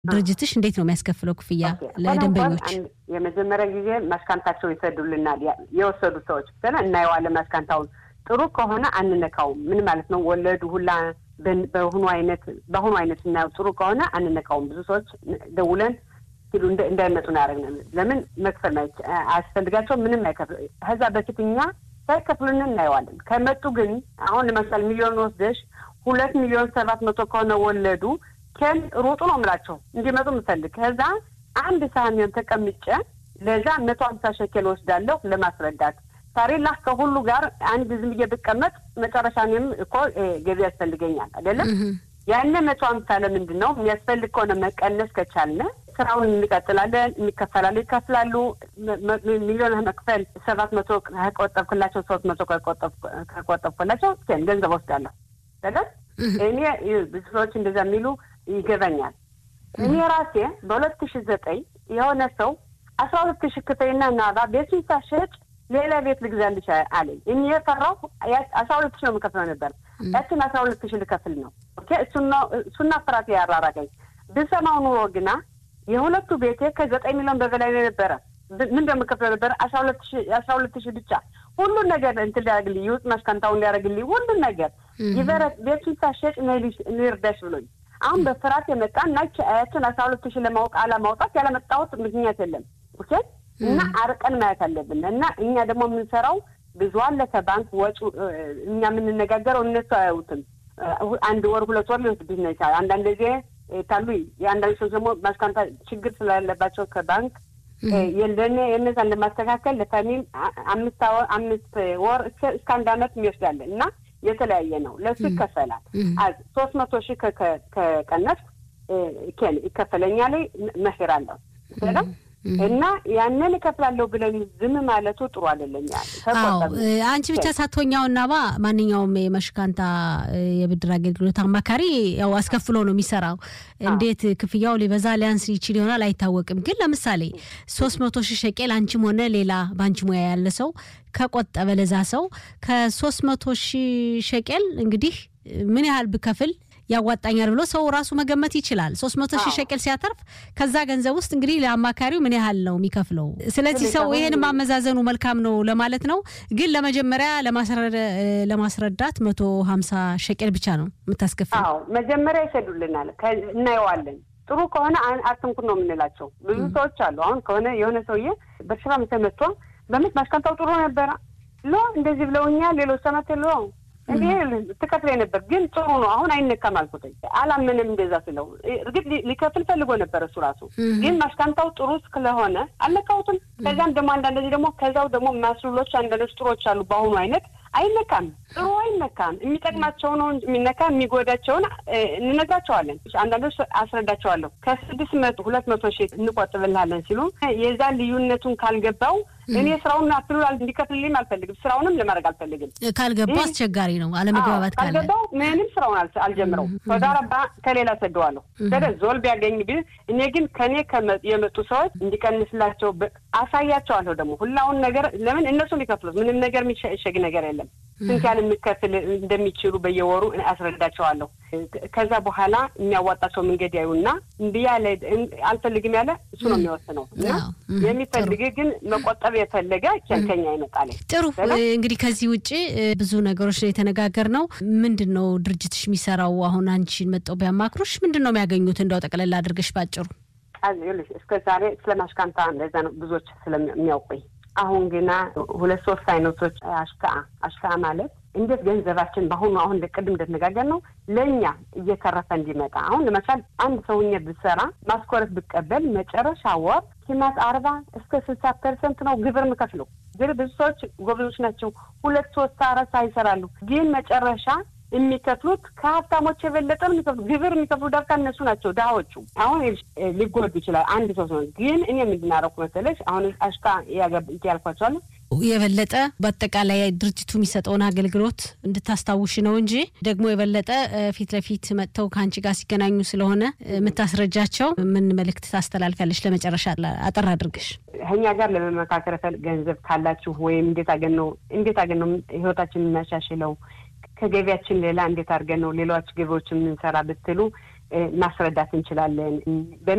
ድርጅትሽ እንዴት ነው የሚያስከፍለው ክፍያ ለደንበኞች? የመጀመሪያ ጊዜ ማስካንታቸው ይሰዱልናል። የወሰዱ ሰዎች ብለን እናየዋለን። ማስካንታውን ጥሩ ከሆነ አንነካውም። ምን ማለት ነው? ወለዱ ሁላ በአሁኑ አይነት በአሁኑ አይነት ስናየው ጥሩ ከሆነ አንነካውም። ብዙ ሰዎች ደውለን ሲሉ እንዳይመጡ ነው ያደረግን። ለምን መክፈል አያስፈልጋቸው ምንም አይከፍል። ከዛ በፊት እኛ ሳይከፍሉን እናየዋለን። ከመጡ ግን አሁን ለምሳሌ ሚሊዮን ወስደሽ ሁለት ሚሊዮን ሰባት መቶ ከሆነ ወለዱ ከን ሩጡ ነው የምላቸው እንዲመጡ የምፈልግ ከዛ አንድ ሳህን ተቀምጬ ለዛ መቶ ሀምሳ ሸኬል ወስዳለሁ ለማስረዳት ታሪላ ከሁሉ ጋር አንድ ዝም ብዬ ብቀመጥ መጨረሻ እኔም እኮ ገቢ ያስፈልገኛል አይደለም። ያነ መቶ ሀምሳ ለምንድን ነው የሚያስፈልግ ከሆነ መቀነስ ከቻልነ ስራውን እንቀጥላለን። የሚከፈላሉ ይከፍላሉ። ሚሊዮን መክፈል ሰባት መቶ ከቆጠብክላቸው ሶስት መቶ ከቆጠብኩላቸው ገንዘብ ወስዳለሁ አይደል። እኔ ብዙ ሰዎች እንደዛ የሚሉ ይገባኛል። እኔ ራሴ በሁለት ሺ ዘጠኝ የሆነ ሰው አስራ ሁለት ሺ ክፈይና ናባ ቤቱን ሳሸጭ ሌላ ቤት ልግዛልሽ አለኝ። እኔ የፈራሁ አስራ ሁለት ሺ ነው የምከፍለው ነበር። ያችን አስራ ሁለት ሺ ልከፍል ነው። እሱና ፍራት ያራራቀኝ ብሰማው ኑሮ ግና የሁለቱ ቤቴ ከዘጠኝ ሚሊዮን በበላይ ነበረ። ምን እንደምከፍለው ነበር አስራ ሁለት ሺ አስራ ሁለት ሺ ብቻ ሁሉን ነገር እንትን ሊያደርግልኝ ይውጥ ማስካንታውን ሊያደርግልኝ ሁሉን ነገር ይበረት ቤቱን ሳሸጭ ንርዳሽ ብሎኝ አሁን በፍርሃት የመጣ እና ያችን አስራ ሁለት ሺ ለማወቅ አለማውጣት ያለመጣሁት ምክንያት የለም። ኦኬ እና አርቀን ማየት አለብን እና እኛ ደግሞ የምንሰራው ብዙ አለ ከባንክ ወጪ እኛ የምንነጋገረው እነሱ አያዩትም። አንድ ወር ሁለት ወር ሊወስድ ይችላል። አንዳንድ ጊዜ ታሉ የአንዳንድ ሰዎች ደግሞ ማስካንታ ችግር ስላለባቸው ከባንክ የለነ የነዛን ለማስተካከል ለፋሚል አምስት አምስት ወር እስከ አንድ አመት የሚወስዳለን እና የተለያየ ነው። ለሱ ይከፈላል። ሶስት መቶ ሺህ ከቀነስ ይከፈለኛል መሄር አለው እና ያንን እከፍላለሁ ብለን ዝም ማለቱ ጥሩ አይደለም። አንቺ ብቻ ሳትሆኛው እና ባ ማንኛውም የመሽካንታ የብድር አገልግሎት አማካሪ ያው አስከፍሎ ነው የሚሰራው። እንዴት ክፍያው ሊበዛ ሊያንስ ይችል ይሆናል አይታወቅም። ግን ለምሳሌ ሶስት መቶ ሺህ ሸቄል አንቺም ሆነ ሌላ በአንቺ ሙያ ያለ ሰው ከቆጠበ ለዛ ሰው ከሶስት መቶ ሺህ ሸቄል እንግዲህ ምን ያህል ብከፍል ያዋጣኛል ብሎ ሰው ራሱ መገመት ይችላል። ሶስት መቶ ሺህ ሸቅል ሲያተርፍ ከዛ ገንዘብ ውስጥ እንግዲህ ለአማካሪው ምን ያህል ነው የሚከፍለው? ስለዚህ ሰው ይሄን ማመዛዘኑ መልካም ነው ለማለት ነው። ግን ለመጀመሪያ ለማስረዳት መቶ ሀምሳ ሸቅል ብቻ ነው የምታስከፍል። መጀመሪያ ይሰዱልናል፣ እናየዋለን። ጥሩ ከሆነ አትንኩን ነው የምንላቸው። ብዙ ሰዎች አሉ። አሁን ከሆነ የሆነ ሰውዬ በሽራ መቶ በምት ማሽካንታው ጥሩ ነበረ ሎ እንደዚህ ብለውኛል ሌሎች ሰመት ሎ እንዴ ትከፍለኝ ነበር ግን ጥሩ ነው አሁን አይነካም አልኩትኝ። አላምንም እንደዛ ስለው እርግጥ ሊከፍል ፈልጎ ነበር እሱ ራሱ ግን ማሽካንታው ጥሩ ስለሆነ አልነካሁትም። ከዚያም ደግሞ አንዳንድ ደግሞ ከዛው ደግሞ ማስሉሎች አንዳንዶች ጥሮች አሉ። በአሁኑ አይነት አይነካም፣ ጥሩ አይነካም። የሚጠቅማቸው ነው የሚነካ የሚጎዳቸውን እንነግራቸዋለን። አንዳንዶች አስረዳቸዋለሁ። ከስድስት መቶ ሁለት መቶ ሺህ እንቆጥብልሃለን ሲሉ የዛ ልዩነቱን ካልገባው እኔ ስራውን አትሉ እንዲከፍልልኝም አልፈልግም። ስራውንም ለማድረግ አልፈልግም። ካልገባው አስቸጋሪ ነው። አለመግባባት ካለ ካልገባው ምንም ስራውን አልጀምረው ተዳረባ ከሌላ ሰደዋለሁ ደደ ዞል ቢያገኝ ብል እኔ ግን ከኔ የመጡ ሰዎች እንዲቀንስላቸው አሳያቸዋለሁ። ደግሞ ሁላውን ነገር ለምን እነሱ ሊከፍሉት ምንም ነገር የሚሸግ ነገር የለም። ስንት ያህል የሚከፍል እንደሚችሉ በየወሩ አስረዳቸዋለሁ። ከዛ በኋላ የሚያዋጣቸው መንገድ ያዩና እምቢ ያለ አልፈልግም ያለ እሱ ነው የሚወስነው እና የሚፈልግ ግን መቆጠብ የፈለገ ከኛ ይመጣል። ጥሩ እንግዲህ ከዚህ ውጭ ብዙ ነገሮች ነው የተነጋገርነው። ምንድን ነው ድርጅትሽ የሚሰራው? አሁን አንቺን መጠው ቢያማክሩሽ ምንድን ነው የሚያገኙት? እንደው ጠቅለል አድርገሽ ባጭሩ። እስከ ዛሬ ስለ ማሽካንታ እንደዛ ነው ብዙዎች ስለሚያውቁኝ አሁን ግና ሁለት ሶስት አይነቶች አሽካ አሽካ ማለት እንዴት ገንዘባችን በአሁኑ አሁን ቅድም እንደተነጋገር ነው ለእኛ እየተረፈ እንዲመጣ አሁን ለምሳሌ አንድ ሰውዬ ብሰራ ማስኮረት ብቀበል መጨረሻ ወር ኪማት አርባ እስከ ስልሳ ፐርሰንት ነው ግብር ምከፍለው። ግን ብዙ ሰዎች ጎበዞች ናቸው። ሁለት ሶስት አራት ይሰራሉ። ግን መጨረሻ የሚከፍሉት ከሀብታሞች የበለጠ ነው የሚከፍሉት። ግብር የሚከፍሉ ዳርካ እነሱ ናቸው ድሃዎቹ። አሁን ሊጎዱ ይችላል አንድ ሰው ሲሆን፣ ግን እኔ የምንድናረኩ መሰለሽ አሁን አሽካ ያልኳቸዋለሁ የበለጠ በአጠቃላይ ድርጅቱ የሚሰጠውን አገልግሎት እንድታስታውሽ ነው እንጂ ደግሞ የበለጠ ፊት ለፊት መጥተው ከአንቺ ጋር ሲገናኙ ስለሆነ የምታስረጃቸው ምን መልእክት ታስተላልፊያለሽ? ለመጨረሻ አጠር አድርገሽ ከኛ ጋር ለመመካከር ገንዘብ ካላችሁ ወይም እንዴት አገን ነው እንዴት አገን ነው ህይወታችን የምናሻሽለው ከገቢያችን ሌላ እንዴት አድርገን ነው ሌሎች ገቢዎች የምንሰራ ብትሉ ማስረዳት እንችላለን።